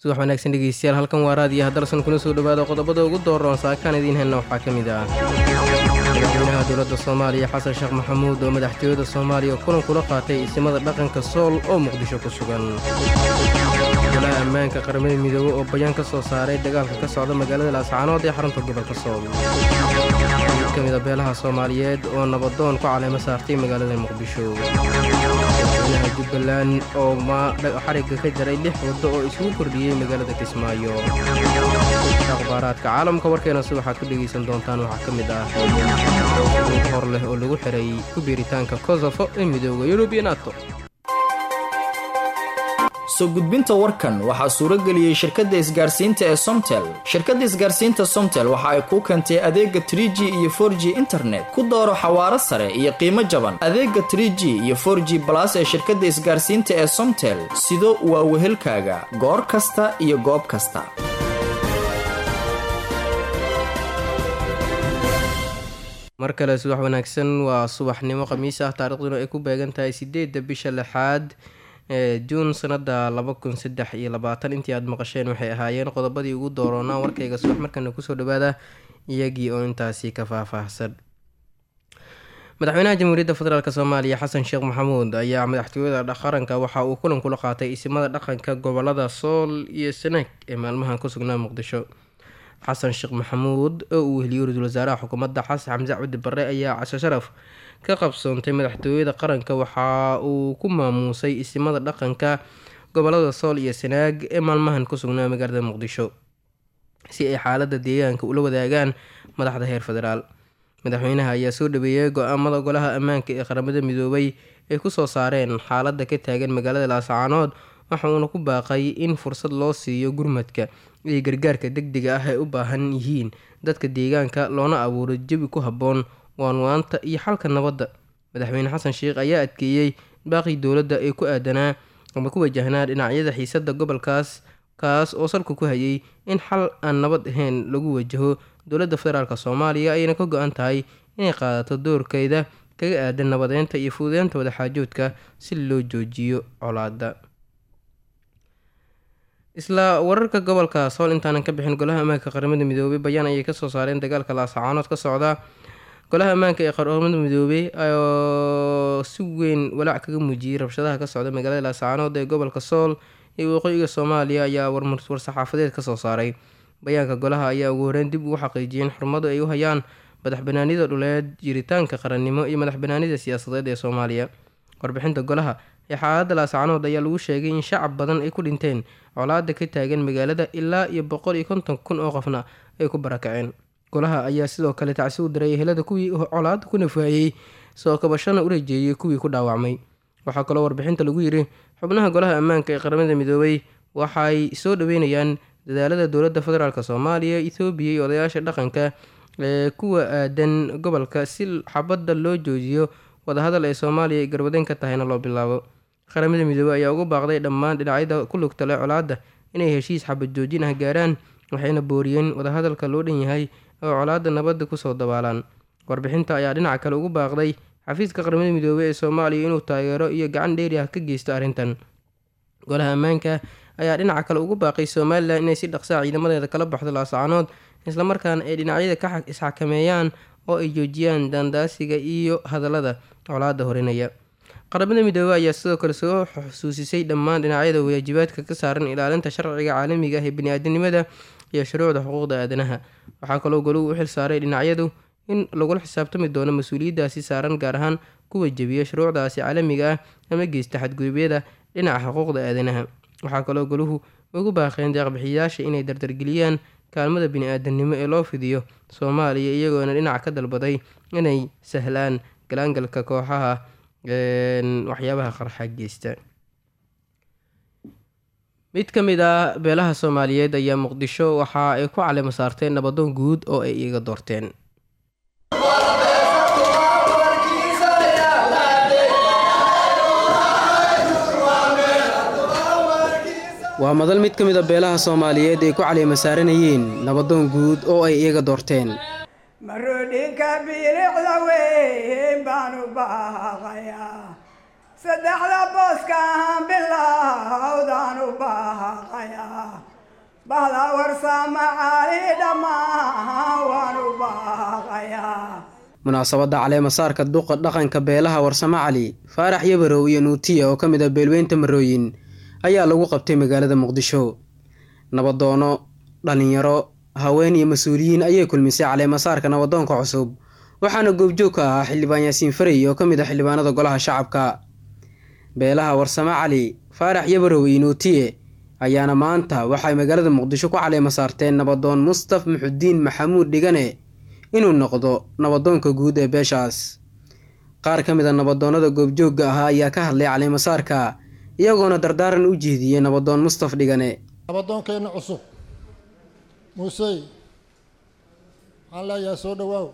subax wanaagsan dhegeystayaal halkan waa raadiyaha dalsan kuna soo dhowaada qodobada ugu dooroon saakaan idiin helna waxaa ka mid ah madaxweynaha dowladda soomaaliya xasan sheekh maxamuud oo madaxtooyada soomaaliya kulan kula qaatay isimada dhaqanka sool oo muqdisho ku sugan golaha ammaanka qaramada midoobe oo bayaan ka soo saaray dagaalka ka socda magaalada laascaanood ee xarunta gobolka sool mid ka mida beelaha soomaaliyeed oo nabadoon ku caleemo saartay magaalada muqdisho madaxweynaha jubbaland oo xarigga ka jaray lix waddo oo isugu kordhiyey magaalada kismaayo akhbaaraadka caalamka warkeena si waxaad ku dhegaysan doontaan waxaa ka mid ah mid hor leh oo lagu xiray ku biiritaanka kosofo ee midooda yurub iyo nato soo gudbinta warkan waxaa suuro geliyey shirkadda isgaarsiinta ee somtel shirkadda isgaarsiinta somtel waxa ay kuu keentay adeega trie g iyo for g internet ku dooro xawaaro sare iyo qiimo jaban adeega trie g iyo for g balas ee shirkadda isgaarsiinta ee somtel sido waa wehelkaaga goor kasta iyo goob kasta mar kale subax wanaagsan waa subaxnimo khamiis ah taariikhduna ay ku beegan tahay sideedda bisha lixaad ee juun sanada laba kun saddex iyo labaatan intii aad maqasheen waxay ahaayeen qodobadii ugu dooroonaa warkayga subax markana kusoo dhawaada iyagii oo intaasi ka faahfaahsan madaxweynaha jamhuuriyadda federaalk soomaaliya xasan sheekh maxamuud ayaa madaxtooyada qaranka waxa uu kulan kula qaatay isimada dhaqanka gobolada sool iyo sanaag ee maalmahan ku sugnaa muqdisho xasan sheekh maxamuud oo uu weliyey ra-iisul wasaaraha xukuumadda xasan xamse cabdi barre ayaa casho sharaf ka qabsoontay madaxtooyada qaranka waxa uu ku maamuusay isimada dhaqanka gobolada sool iyo sanaag ee maalmahan ku sugnaa magaalada muqdisho si ay xaalada deegaanka ula wadaagaan madaxda heer federaal madaxweynaha ayaa soo dhaweeyay go-aamada golaha ammaanka ee qaramada midoobay ay kusoo saareen xaalada ka taagan magaalada laascaanood waxa uuna ku baaqay in fursad loo siiyo gurmadka iyo gargaarka degdega ah ay u baahan yihiin dadka deegaanka loona abuuro jawi ku habboon waanwaanta iyo xalka nabadda madaxweyne xasan sheekh ayaa adkeeyey baaqii dowladda ee ku aadanaa ama ku wajahnaa dhinacyada xiisadda gobolkaas kaas oo salka ku hayay in xal aan nabad ahayn lagu wajaho dowladda federaalk soomaaliya ayayna ka go-an tahay inay qaadato doorkeeda kaga aadan nabadeynta iyo fuudeynta wadaxaajoodka si loo joojiyo colaada isla wararka gobolka sool intaanan ka bixin golaha ammaanka qaramada midoobey bayaan ayay kasoo saareen dagaalka laasacaanood ka socda golaha ammaanka ee qaramada midoobey oo si weyn walaac kaga muujiyey rabshadaha ka socda magaalada laasacaanood ee gobolka sool iyo waqooyiga soomaaliya ayaa war-saxaafadeed kasoo saaray bayaanka golaha ayaa ugu horeyn dib ugu xaqiijiyeen xurmadu ay u hayaan madaxbanaanida dhuleed jiritaanka qarannimo iyo madaxbanaanida siyaasadeed ee soomaaliya warbixinta golaha ee xaaladda laascaanood ayaa lagu sheegay in shacab badan ay ku dhinteen colaada ka taagan magaalada ilaa iyo boqol iyo konton kun oo qofna ay ku barakaceen golaha ayaa sidoo kale tacsi u diray ehelada kuwii colaada ku nafaayey soo kabashana u rajeeyey kuwii ku dhaawacmay waxaa kaloo warbixinta lagu yiri xubnaha golaha ammaanka ee qaramada midoobay waxay soo dhaweynayaan dadaalada dowladda federaalk soomaaliya ethoobiya iyo odayaasha dhaqanka ee kuwa aadan gobolka si xabadda loo joojiyo wadahadal ee soomaaliya ay garwadeyn ka tahayna loo bilaabo qaramada midoobey ayaa ugu baaqday dhammaan dhinacyada ku lugta leh colaadda inay heshiis xabad joojin ah gaaraan waxayna booriyeen wadahadalka loo dhan yahay oo colaadda nabadda kusoo dabaalaan warbixinta ayaa dhinaca kale ugu baaqday xafiiska qaramada midoobey ee soomaaliya inuu taageero iyo gacan dheeri ah ka geysto arrintan golaha ammaanka ayaa dhinaca kale ugu baaqay somalilan inay si dhaqsaa ciidamadeeda kala baxdo laasacaanood islamarkaana ay dhinacyada ka isxakameeyaan oo ay joojiyaan daandaasiga iyo hadallada colaadda horinaya qaramada midoobey ayaa sidoo kale soo xusuusisay dhammaan dhinacyada waajibaadka ka saaran ilaalinta sharciga caalamiga ah ee bani-aadanimada iyo shuruucda xuquuqda aadanaha waxaa kaloo goluhu u xil saaray dhinacyadu in lagula xisaabtami doono mas-uuliyaddaasi saaran gaar ahaan kuwa jebiya shuruucdaasi caalamiga ah ama geysta xadgudubyada dhinaca xuquuqda aadanaha waxaa kaloo goluhu ugu baaqeen deeqbixiyayaasha inay dardargeliyaan kaalmada bini-aadanimo ee loo fidiyo soomaaliya iyagoona dhinaca ka dalbaday inay sahlaan galaangalka kooxaha waxyaabaha qarxa geysta mid ka mid ah beelaha soomaaliyeed ayaa muqdisho waxa ay ku calimo saarteen nabadoon guud oo ay iiga doorteen waa madal mid ka mid a beelaha soomaaliyeed ay ku caleema saaranayeen nabadoon guud oo ay iyaga doorteen maroodhinka bilicda weyn baanu baaqayaa saddexda booska ahaan bilowdaan u baaqayaa bahda warsama cali dhammaan waan u baaqayaa munaasabadda caleemasaarka duqa dhaqanka beelaha warsamo cali faarax yabarow iyo nuutiya oo ka mid ah beelweynta marooyin ayaa lagu qabtay magaalada muqdisho nabadoono dhalinyaro haween iyo mas-uuliyiin ayay kulmisay caleemasaarka nabadoonka cusub waxaana goobjoog ka ahaa xildhibaan yaasiin farey oo ka mid ah xildhibaanada golaha shacabka beelaha warsamo cali faarax yabarow iyo nuutiye ayaana maanta waxay magaalada muqdisho ku caleema saarteen nabadoon mustaf muxudiin maxamuud dhigane inuu noqdo nabadoonka guud ee beeshaas qaar ka mid a nabadoonnada goobjoogga ahaa ayaa ka hadlay caleemasaarka iyagoona dardaaran u jeediyey nabadoon mustaf dhigane nabadoonkeenna cusub muusey waxaan leeyahay soo dhowaaw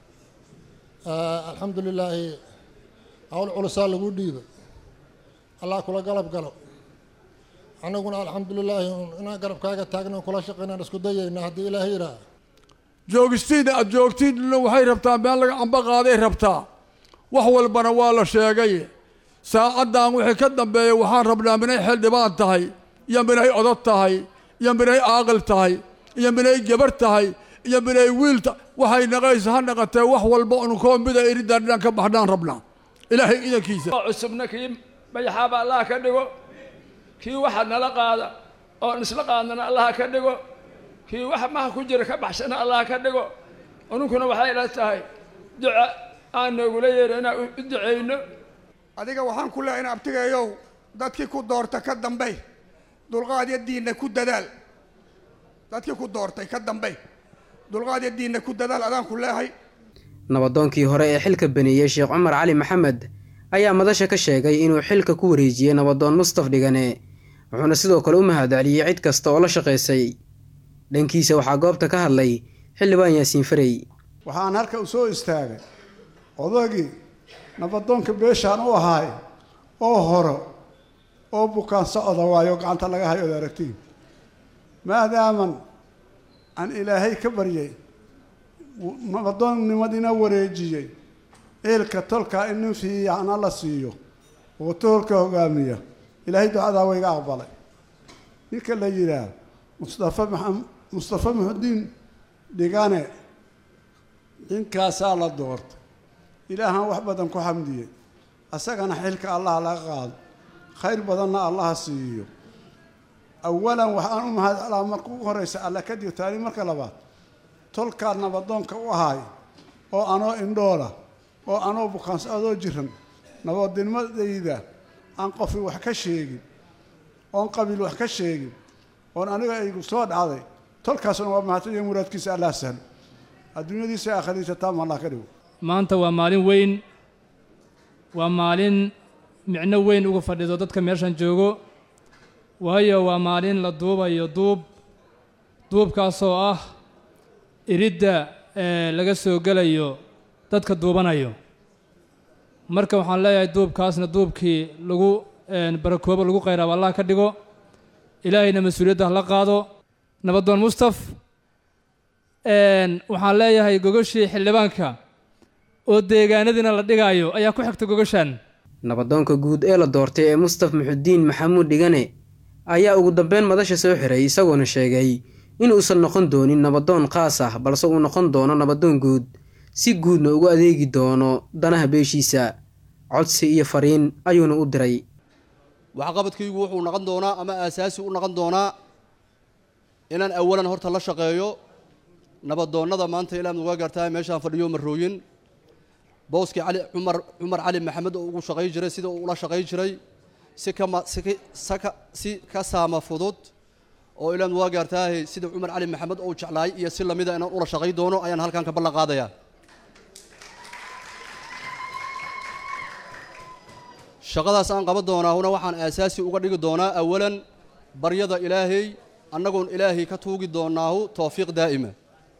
alxamdu lilaahi hawl culusaa lagu dhiibay allah kula galab galo annaguna alxamdu lilaahi inaan garabkaaga taagna kula shaqaynaan isku dayayna haddii ilaahay yidhaah joogistiinna aada joogtiinna waxay rabtaa meel laga camba qaaday rabtaa wax walbana waa la sheegay saacaddan wixii ka dambeeya waxaan rabnaa minay xildhibaan tahay iyo minay odod tahay iyo minay aaqil tahay iyo minay gabar tahay iyo minay wiilta waxay naqaysa ha naqatee wax walba unkoo mida iridaan inaan ka baxnaan rabnaa ilaahay idankiisa cusubna kii mayaxaaba allah ka dhigo kii waxa nala qaada oon isla qaadnana allah ka dhigo kii waxa maha ku jira ka baxsana allah ka dhigo ununkuna waxay la tahay duca aan noogula yeero inaan u duceyno adiga waxaan ku leehay in abtigeeyow dadkii ku doorta ka dambey dulqaad iyo diinna ku dadaal dadkii ku doortay ka dambey dulqaad iyo diinna ku dadaal adaan ku leehay nabadoonkii hore ee xilka baneeyey sheekh cumar cali maxamed ayaa madasha ka sheegay inuu xilka ku wareejiyey nabadoon mustaf dhigane wuxuuna sidoo kale u mahadceliyey cid kasta oo la shaqaysay dhankiisa waxaa goobta ka hadlay xildhibaan yaasiin farey waxaan halka u soo istaagay odagii nabadoonka beeshaan u ahaay oo horo oo bukaan socda waayo gacanta laga hayo od aragtiin maadaaman aan ilaahay ka baryay nabadoonnimadiina wareejiyey eelka tolkaa in nin fiicana la siiyo oo toolka hogaamiya ilaahay ducadaa wayga aqbalay ninka la yidhaah mustafa maa mustafa muxudiin dhigane ninkaasaa la doortay ilaahan wax badan ku xamdiyey asagana xilka allaha laga qaado khayr badanna allaha siiyo awalan waxaan u mahad celaa marka ugu horeysa alla kadib taani marka labaad tolkaa nabadoonka u ahaay oo anoo indhoola oo anoo bukaanso adoo jiran nabadnimadayda aan qofi wax ka sheegin oon qabiil wax ka sheegin oon aniga aygu soo dhacday tolkaasuna waa mahadsan iyo muraadkiisa allah sahlo adduunyadiisa aakhiradiisa taama allah ka dhigo maanta waa maalin weyn waa maalin micno weyn uga fadhido dadka meeshan joogo waayo waa maalin la duubayo duub duubkaasoo ah iridda ee laga soo gelayo dadka duubanayo marka waxaan leeyahay duubkaasna duubkii lagu barakoobo lagu qayraabo allah ka dhigo ilaahayna mas-uuliyadda hala qaado nabadoon mustaf waxaan leeyahay gogoshii xildhibaanka oo deegaanadiina la dhigaayo ayaa ku xigta gogashan nabadoonka guud ee la doortay ee mustaf muxudiin maxamuud dhigane ayaa ugu dambeyn madasha soo xiray isagoona sheegay inuusan noqon doonin nabadoon khaas ah balse uu noqon doono nabadoon guud si guudna ugu adeegi doono danaha beeshiisa codsi iyo fariin ayuuna u diray waxqabadkaygu wuxuu noqon doonaa ama aasaasi u noqon doonaa inaan awalan horta la shaqeeyo nabadoonnada maanta ilaad uga gartaa meeshaan fadhiyo marooyin booskii cali cumar cumar cali maxamed oo ugu shaqay jiray sida uu ula shaqay jiray si kama si saka si ka saama fudud oo ilaad uga gaartaa sida cumar cali maxamed oo jeclaay iyo si lamida inaan ula shaqay doono ayaan halkan ka ballan qaadayaa shaqadaas aan qaban doonaahuna waxaan aasaasi uga dhigi doonaa awalan baryada ilaahay annagoon ilaahay ka tuugi doonaahu towfiiq daa'ima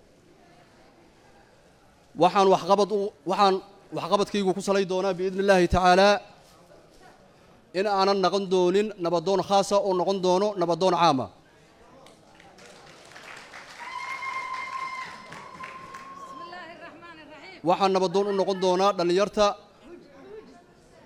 waxaan waxqabad u waxaan waxqabadkaygu ku salay doonaa biidni illaahi tacaalaa in aanan noqon doonin nabadoon khaasa oo noqon doono nabadoon caama waxaan nabadoon u noqon doonaa dhallinyarta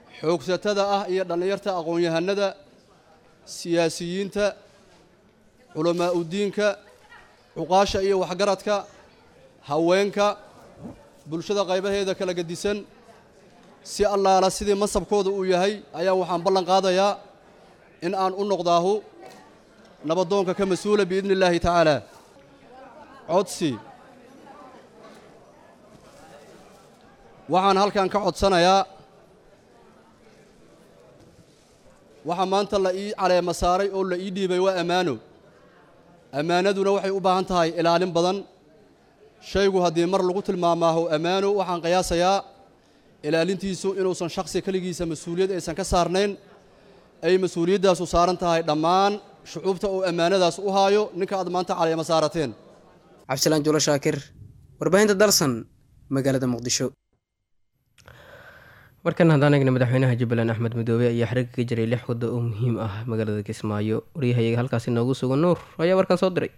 xoogsatada ah iyo dhallinyarta aqoon-yahanada siyaasiyiinta culamaa udiinka cuqaasha iyo waxgaradka haweenka bulshada qaybaheeda kala gedisan si allaala sidii masabkooda uu yahay ayaa waxaan ballan qaadayaa in aan u noqdaahu nabadoonka ka mas-uula biidni illaahi tacaala codsi waxaan halkan ka codsanayaa waxaa maanta la ii caleema saaray oo la ii dhiibay waa ammaano ammaanaduna waxay u baahan tahay ilaalin badan shaygu haddii mar lagu tilmaamaaho ammaano waxaan qiyaasayaa ilaalintiisu inuusan shaksi keligiisa mas-uuliyad aysan ka saarnayn ay mas-uuliyaddaas u saaran tahay dhammaan shucuubta oo ammaanadaas u haayo ninka aad maanta caleema saarateen cabdisalaan juulo shaakir warbaahinta dalsan magaalada muqdisho markan haddaan eegna madaxweynaha jubbaland axmed midoobe ayaa xariga ka jiray lix waddo oo muhiim ah magaalada kismaayo waryahayaga halkaasi noogu sugan nuur ayaa warkan soo diray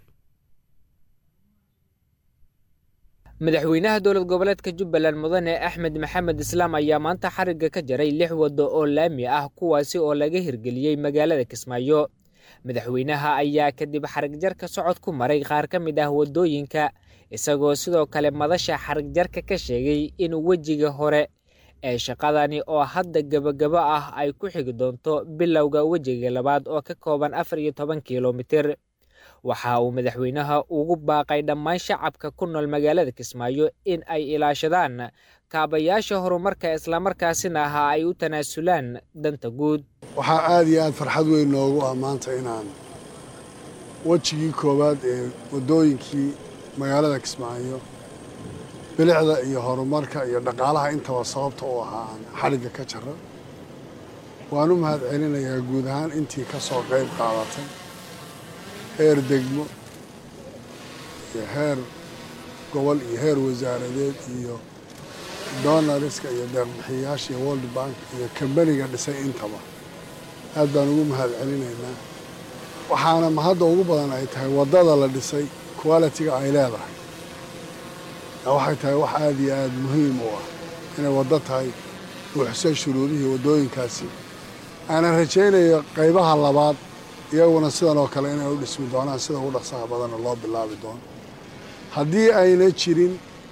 madaxweynaha dowlad goboleedka jubbaland mudane axmed maxamed islaam ayaa maanta xarigga ka jaray lix waddo oo laami ah kuwaasi oo laga hirgeliyey magaalada kismaayo madaxweynaha ayaa kadib xarigjarka socod ku maray qaar ka mid ah waddooyinka isagoo sidoo kale madasha xarigjarka ka sheegay in wejiga hore ee shaqadani oo hadda gebagabo ah ay ku xigi doonto bilowga wejiga labaad oo ka kooban afar iyo toban kilomitir waxa uu madaxweynaha ugu baaqay dhammaan shacabka ku nool magaalada kismaayo in ay ilaashadaan kaabayaasha horumarka islamarkaasina aha ay u tanaasulaan danta guud waxaa aada iyo aada farxad weyn noogu ah maanta inaan wejigii koowaad ee waddooyinkii magaalada kismaayo bilicda iyo horumarka iyo dhaqaalaha intaba sababta u ahaa aan xadhigga ka jaro waan u mahad celinayaa guud ahaan intii ka soo qayb qaadatay heer degmo iyo heer gobol iyo heer wasaaradeed iyo donariska iyo deeqbixiyayaasha iyo world bank iyo kambaniga dhisay intaba aad baan ugu mahad celinaynaa waxaana mahadda ugu badan ay tahay waddada la dhisay qualitiga ay leedahay waxay tahay wax aada iyo aada muhiim u ah inay waddo tahay buuxsan shuruudihii waddooyinkaasi aanan rajaynayo qaybaha labaad iyaguna sidan oo kale inay u dhismi doonaan sida ugu dhaqsaha badanna loo bilaabi doono haddii ayna jirin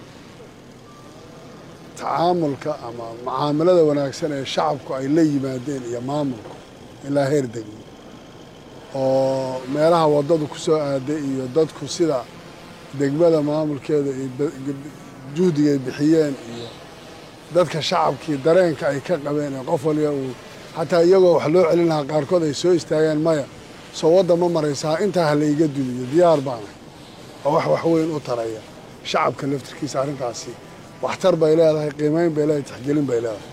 tacaamulka ama mucaamalada wanaagsan ee shacabku ay la yimaadeen iyo maamulku ilaa heer degmo oo meelaha waddadu ku soo aaday iyo dadku sida degmada maamulkeeda iyo juhdiga ay bixiyeen iyo dadka shacabkii dareenka ay ka qabeen ee qof waliba uu xataa iyagoo wax loo celin lahaa qaarkood ay soo istaageen maya soo wadda ma maraysaa intaa ha layga duliyo diyaar baana oo wax waxweyn u taraya shacabka laftirkiisa arrintaasi waxtar bay leedahay qiimayn bay leedahay tixgelin bay leedahay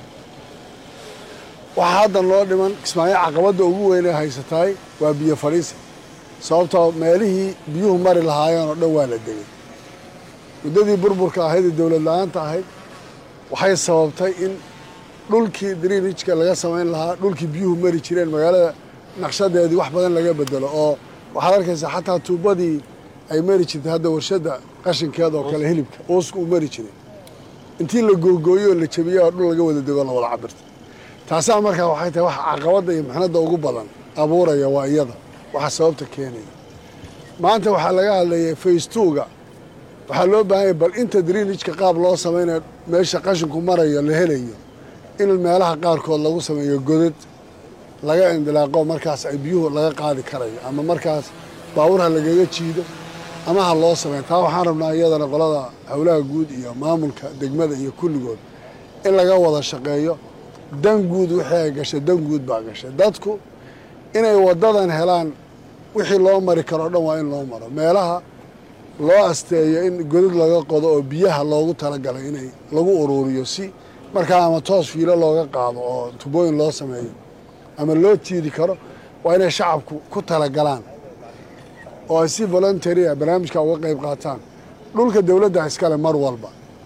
waxaa haddan loo dhiman kismaayo caqabadda ugu weyn ee haysataay waa biyo fadhiisi sababtoo meelihii biyuhu mari lahaayeen oo dhan waa la degay muddadii burburka ahayd ee dowlad la-aanta ahayd waxay sababtay in dhulkii drinijka laga samayn lahaa dhulkii biyuhu mari jireen magaalada naqshadeedii wax badan laga bedelo oo waxaad arkaysaa xataa tuubadii ay mari jirtay hadda warshadda qashinkeeda oo kale hilibka uusku uu mari jiray intii la googooyo oo la jabiyey oo dhul laga wada dego la wada cabirta taasaa markaa waxay tahay wax caqabadda iyo mixnadda ugu badan abuuraya waa iyada waxa sababta keenaya maanta waxaa laga hadlayay faystuuga waxaa loo baahanya bal inta drinijka qaab loo samaynayo meesha qashinku marayo la helayo in meelaha qaarkood lagu sameeyo godad laga indilaaqo markaas ay biyuhu laga qaadi karayo ama markaas baawurha lagaga jiido ama ha loo sameeyo taa waxaan rabnaa iyadana qolada howlaha guud iyo maamulka degmada iyo kulligood in laga wada shaqeeyo dan guud wixii ay gashay dan guud baa gashay dadku inay waddadan helaan wixii loo mari karo o dhan waa in loo maro meelaha loo asteeyo in godad laga qodo oo biyaha loogu talagalay inay lagu uruuriyo si markaa ama toos fiilo looga qaado oo tubooyin loo sameeyo ama loo tiidi karo waa inay shacabku ku talagalaan oo ay si voluntaria barnaamijka uga qayb qaataan dhulka dowladda iskale mar walba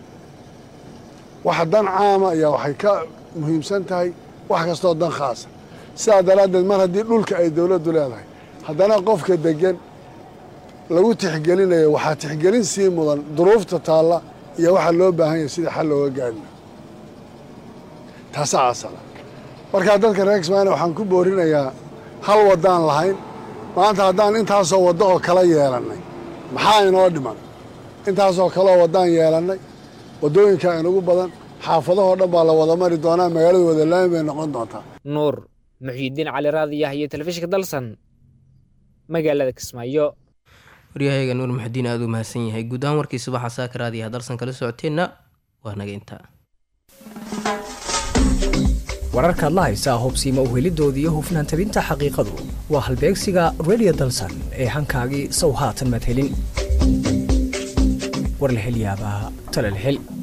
waxa dan caama ayaa waxay ka muhiimsan tahay wax kastoo dan khaasa sidaa daraaddeed mar haddii dhulka ay dowladdu leedahay haddana qofka degan lagu tixgelinayo waxaa tixgelin sii mudan duruufta taalla iyo waxaa loo baahan yahay sidii xal looga gaari laha taasaa asala markaa dadka reer kismaayona waxaan ku boorinayaa hal waddaan lahayn maanta haddaan intaasoo waddo oo kala yeelannay maxaa inoo dhiman intaasoo kaleoo waddaan yeelannay waddooyinka inugu badan xaafadahoo dhan baa la wada mari doonaa magaalada wadalaami bay noqon doontaa nuur muxyidiin cali raadiyah iyo telefishinka dalsan magaalada kismaayo waryahayaga nuur maxudiin aada u mahadsan yahay guud ahaan warkii subaxa saaka raadiyaha dalsan kala socoteenna waa naga intaa wararkaad la haysaa hubsiima uhelidooda iyo hufnaan tabinta xaqiiqadu waa halbeegsiga redio dalsan ee hankaagii sow haatan madhelin war la hel yaabaa tala la hel